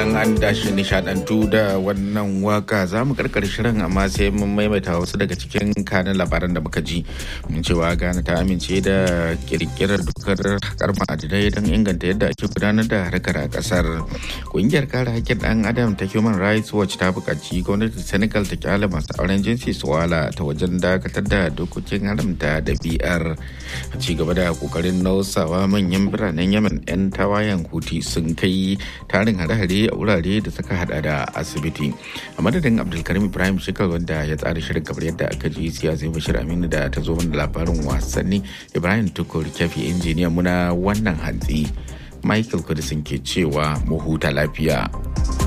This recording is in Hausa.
fatan an dashi nishadantu da wannan waka za mu karkar shirin amma sai mun maimaita wasu daga cikin kanin labaran da muka ji mun cewa Ghana ta amince da kirkirar dokar hakar ma'adinai don inganta yadda ake gudanar da harkar a kasar kungiyar kare hakkin dan adam ta human rights watch ta buƙaci gwamnatin senegal ta kyale masu auren jinsi su wala ta wajen dakatar da dokokin haramta da br a ci gaba da kokarin nausawa manyan biranen yemen 'yan tawayen huti sun kai tarin hare-hare a wurare da suka hada da asibiti a madadin abdulkarim ibrahim shekar wanda ya tsara shirin kamar yadda aka ji siyasa bashir aminu da ta zo mana labarin wasanni ibrahim tukur kyafi injiniya muna wannan hantsi michael kudisin ke cewa mu huta lafiya